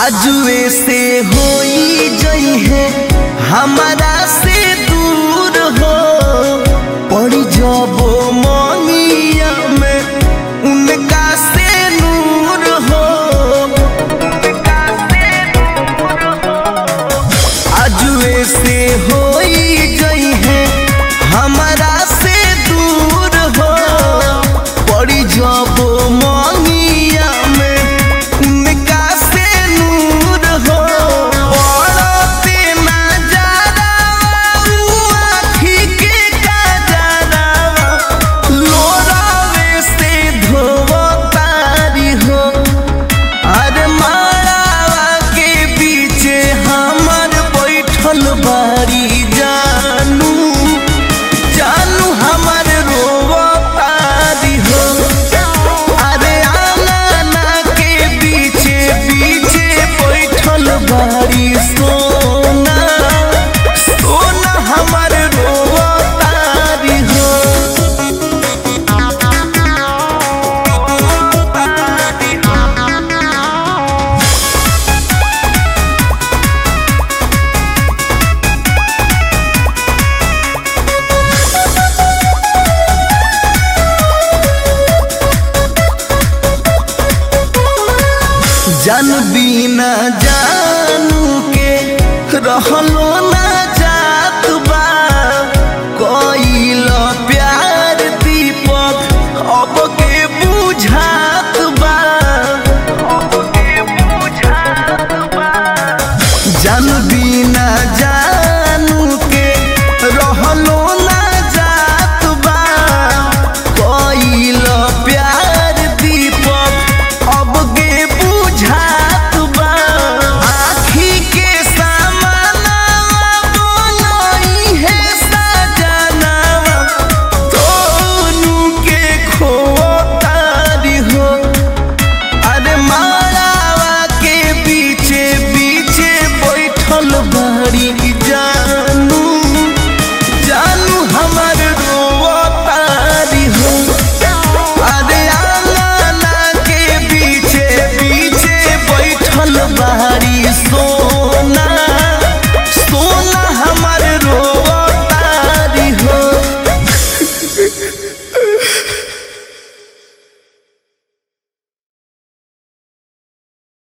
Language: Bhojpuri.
आजुए से होई जई है हमारा से दूर हो पड़ी जबो मनिया में उनका से नूर हो आजुए से होई जई है हमारा से दूर हो पड़ी जबो मनिया में उनका से नूर हो पड़ते नजारा उ आँखी के कजरा लोरावे से धोवतारी हो अरे मारावा के पीछे हमर बैठल बारी जानू जानू हमर रोवतारी हो अरे आंगना के पीछे पीछे बैठल बारी सोना सोना हमर रोवतारी हो जन बिना जानू के रहलो ना जात बा कइल प्यार दीपक अब के बुझात बा जन बिना जान